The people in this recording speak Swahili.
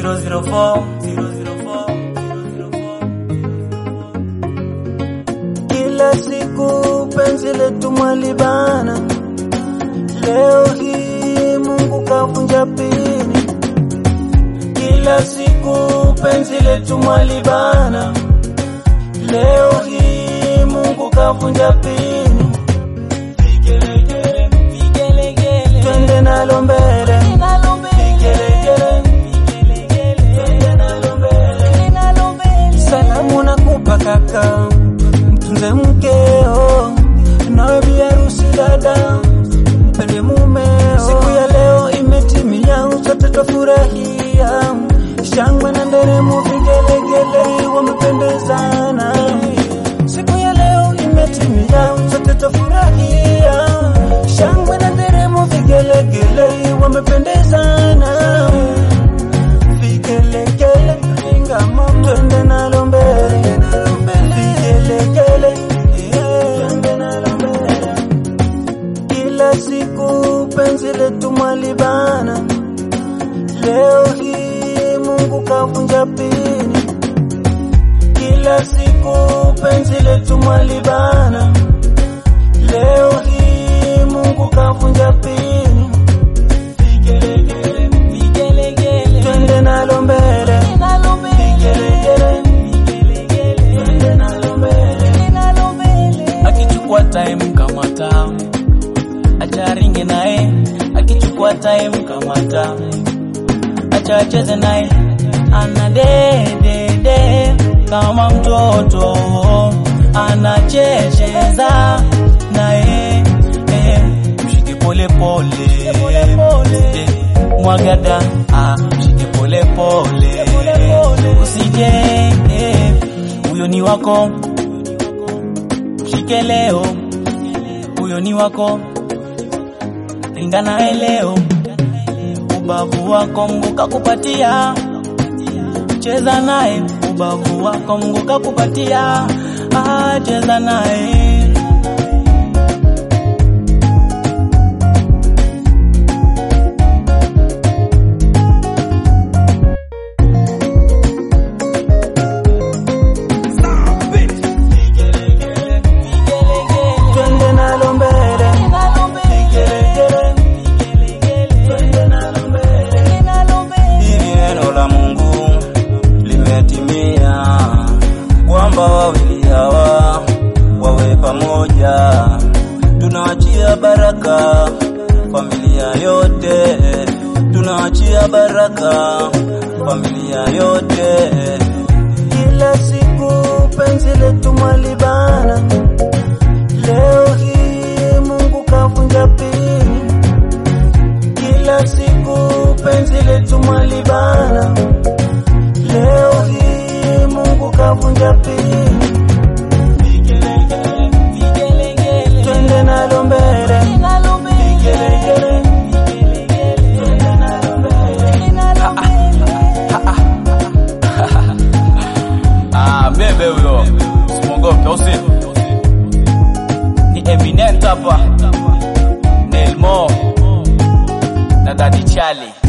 004 Kila siku penzi letu mwalibana, leo hii Mungu kavunja pini. Kila siku penzi letu mwalibana, leo hii Mungu kavunja pini. Vigelegele, vigelegele, Twende nalo mbele, nalo mbele, vigelegele, vigelegele, twende nalo mbele. nalo mbele. Salamu nakupa kaka, mtunze mkeo, nawe bi harusi dada, mpende mumeo. Siku ya leo imetimia, sote twafurahia, shangwe na nderemo, vigelegele, wamependezana. Siku ya leo imetimia, sote twafurahia, shangwe na nderemo, vigelegele, wamependezana vigelegele ringa mama twende nalo mbele vigelegele twende nalo mbele kila siku penzi letu mwalibana leo hii Mungu kavunja pini kila siku penzi letu mwalibana leo hii Mungu kavunja pini vigelegele Vigelegele, twende nalo mbele nalo mbele, vigelegele vigelegele, twende nalo mbele nalo mbele. Akichukua time kamata, acha ringe naye. Akichukua time kamata, acha acheze naye. Ana dedede kama mtoto, anachecheza naye. Eh, mshike pole pole, Eh, mwagada ah, mshike pole pole, usije eh, huyo ni wako mshike leo, huyo ni wako, ringa naye leo, ubavu wako Mungu kakupatia, cheza naye, ubavu wako Mungu kakupatia, ah, cheza naye. twende nalo mbele vigelegele twende nalo mbele Hili neno la Mungu limetimia, kwamba wawili hawa wawe pamoja. Tunaachia baraka familia yote, tunaachia baraka familia yote. kila siku penzi letu mwalibana leo hii Mungu kavunja pini kila siku penzi letu mwalibana leo hii Mungu kavunja pini twende nalo mbele vigelegele twende nalo mbele Ah, bebe huyo, usimwogope, au sio? Ni Eminent hapa, Nelmo na Daddy Charlie.